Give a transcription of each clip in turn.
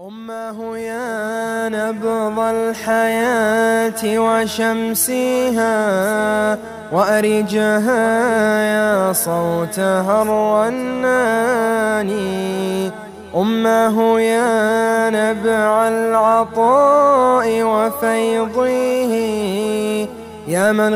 أمه يا نبض الحياة وشمسها وأرجها يا صوتها الرناني أمه يا نبع العطاء وفيضه يا من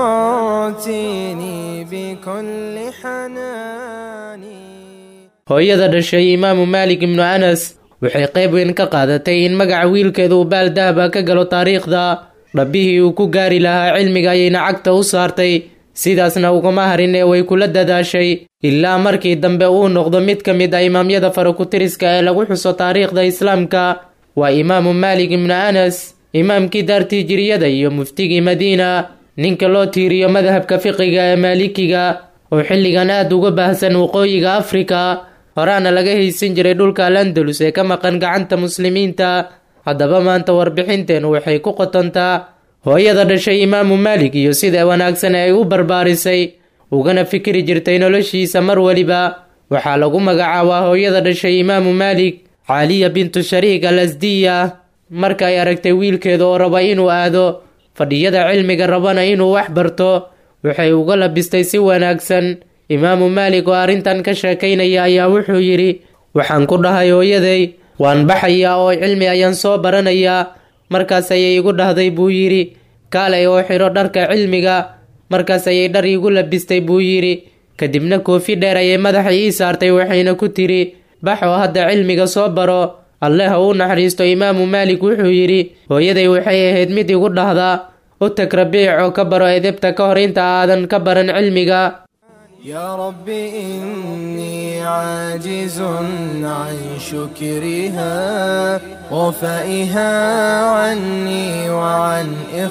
غمرتني بكل حناني hooyada dhashay imaamu maalik ibnu anas waxay qayb weyn ka qaadatay in magaca wiilkeeda uu baal dahaba ka galo taariikhda dhabbihii uu ku gaari lahaa cilmiga ayayna cagta u saartay sidaasna ugama harin ee way kula dadaashay ilaa markii dambe uu noqdo mid ka mid ah imaamyada farakutiriska ee lagu xuso taariikhda islaamka waa imaamu maalik ibnu anas imaamkii daartii jiriyada iyo muftigii madiina ninka loo tiiriyo madhabka fiqiga ee maalikiga oo xilligan aad uga baahsan waqooyiga afrika horaana laga haysan jiray dhulka al andalus ee ka maqan gacanta muslimiinta haddaba maanta warbixinteenu waxay ku qotontaa hooyada dhashay imaamu maalik iyo sida wanaagsan ee ay u barbaarisay ugana fikiri jirtay noloshiisa mar weliba waxaa lagu magacaabaa hooyada dhashay imaamu maalik caaliya bintu shariik al asdiya marka ay aragtay wiilkeeda oo raba inuu aado fadhiyada cilmiga rabana inuu wax barto waxay uga labistay si wanaagsan imaamu maalik oo arrintan ka sheekaynaya ayaa wuxuu yidhi waxaan ku dhahay hooyaday waan baxayaa oo cilmi ayaan soo baranayaa markaas ayay igu dhahday buu yidhi kaalay oo xidho dharka cilmiga markaas ayay dhar iigu labistay buu yidhi kadibna koofi dheer ayay madaxa ii saartay waxayna ku tidhi bax oo hadda cilmiga soo baro alle ha uu naxariisto imaamu maalik wuxuu yidhi hooyaday waxay ahayd mid igu dhahdaa u tag rabiic oo ka baro edebta ka hor inta aadan ka baran cilmiga يا رب إني عاجز عن شكرها وفائها عني وعن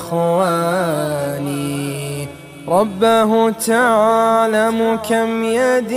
إخواني ربه تعلم كم يد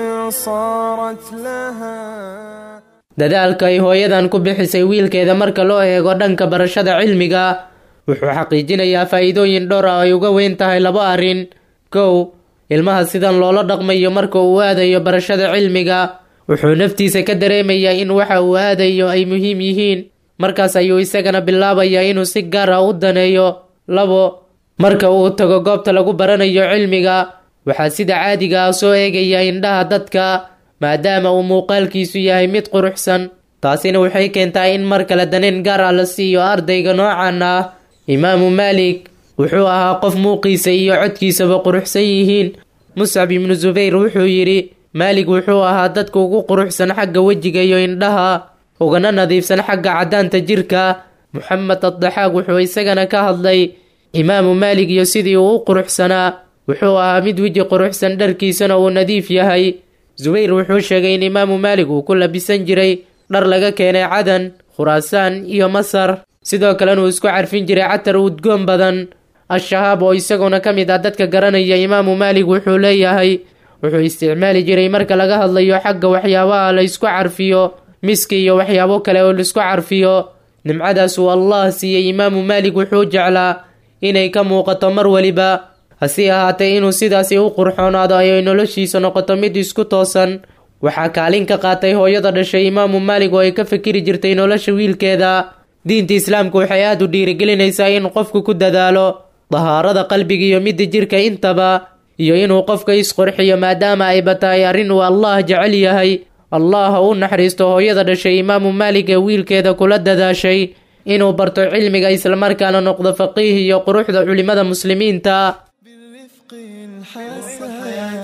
صارت لها dadaalka ay hooyadan ku bixisay wiilkeeda marka loo eego dhanka barashada cilmiga wuxuu xaqiijinayaa faa'iidooyin dhowr ah ay uga weyn tahay laba arrin kow ilmaha sidan loola dhaqmayo marka uu aadayo barashada cilmiga wuxuu naftiisa ka dareemayaa in waxa uu aadayo ay muhiim yihiin markaas ayuu isagana bilaabayaa inuu si gaar ah u daneeyo labo marka uu tago goobta lagu baranayo cilmiga waxaa sida caadiga ah soo eegaya indhaha dadka maadaama uu muuqaalkiisu yahay mid quruxsan taasina waxay keentaa in mar kale daneen gaar ah la siiyo ardayga noocan ah imaamu maalik wuxuu ahaa qof muuqiisa iyo codkiisaba quruxsan yihiin muscab ibnu subayr wuxuu yidhi maalik wuxuu ahaa dadka ugu quruxsan xagga wejiga iyo indhaha ugana nadiifsan xagga caddaanta jirka moxamed addaxaaq wuxuu isagana ka hadlay imaamu maalik iyo sidii uu u quruxsanaa wuxuu ahaa mid weji quruxsan dharkiisana uu nadiif yahay subayr wuxuu sheegay in imaamu maalik uu ku labisan jiray dhar laga keenay cadan khuraasaan iyo masar sidoo kalena uu isku carfin jiray catar udgoon badan al-shahaab oo isaguna ka mid ah dadka garanaya imaamu maalik wuxuu leeyahay wuxuu isticmaali jiray marka laga hadlayo xagga waxyaabaha la isku carfiyo miski iyo waxyaabo kale oo laisku carfiyo nimcadaas uu allah siiyey imaamu maalik wuxuu jeclaa inay ka muuqato mar weliba hase ahaatee inuu sidaasi u qurxoonaado ayay noloshiisa noqoto mid isku toosan waxaa kaalin ka qaatay hooyada dhashay imaamu maalik oo ay ka fikiri jirtay nolosha wiilkeeda diinta islaamku waxay aada u dhiirigelinaysaa in qofku ku dadaalo dahaarada qalbiga iyo midda jirka intaba iyo inuu qofka isqorxiyo maadaama ayba tahay arrin uu allah jecel yahay allah ha u naxariisto hooyada dhashay imaamu maalik ee wiilkeeda kula dadaashay inuu barto cilmiga islamarkaana noqdo faqiih iyo quruxda culimmada muslimiinta بالرفق الحسن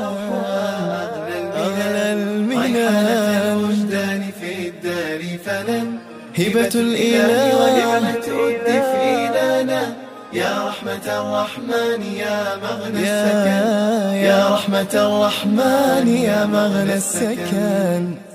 أغلى المنان الوجدان في الدار فلن هبة إله الإله ولمة الدفء لنا يا رحمة الرحمن يا مغنى السكن يا يا رحمة الرحمن يا مغنى السكن